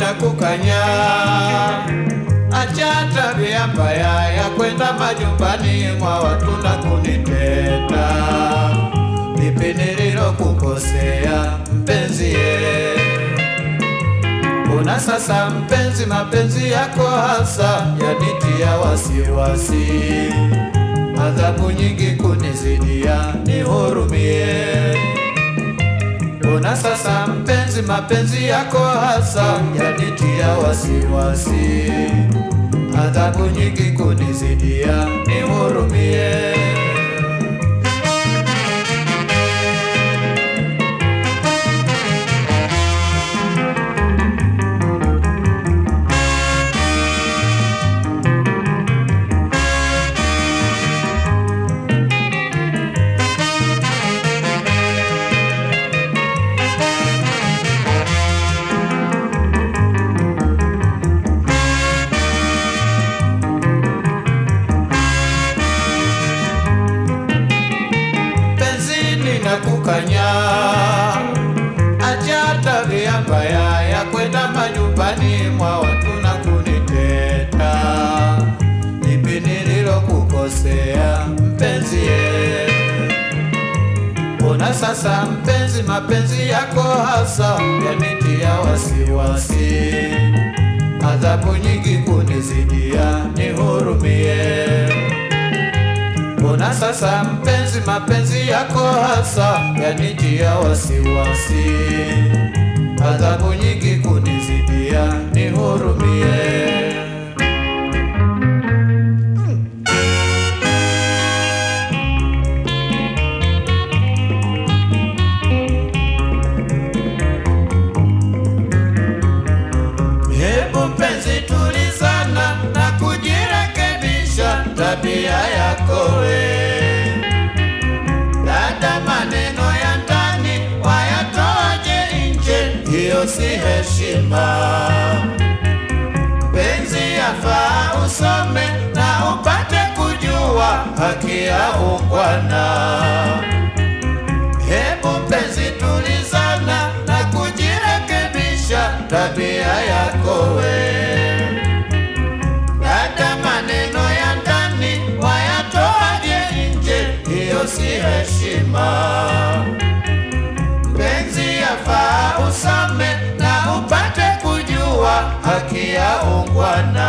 ninakukanya, acha tabia mbaya ya kwenda majumbani mwa watu na kuniteta. Lipi nililokukosea mpenzie? Una sasa mpenzi, mapenzi yako hasa yanitia wasiwasi, adhabu nyingi kunizidia, nihurumie. Una sasa mpenzi, mapenzi yako hasa yanitia wasiwasi, adhabu nyingi kunizidia, nihurumie. penzi ninakukanya, acha tabia mbaya ya kwenda manyumbani mwa watu na kuniteta. Lipi nililokukosea mpenzie? Ona sasa mpenzi, mapenzi yako hasa yanitia wasiwasi, adhabu nyingi kunizidia, nihurumie. Mbona sasa mpenzi, mapenzi yako hasa yanitia wasiwasi, adhabu nyingi kunizidia, nihurumie. Hebu mpenzi, tulizana na kujirekebisha tabia yako we. Dada, maneno ya ndani wayatoaje nje? Hiyo si heshima. Penzi yafaa usome na upate kujua haki ya ungwana. Hebu mpenzi, tulizana na kujirekebisha tabia yako we. Dada, maneno ya ndani wayatoaje nje? Hiyo si heshima. Mpenzi, yafaa usome na upate kujua haki ya ungwana.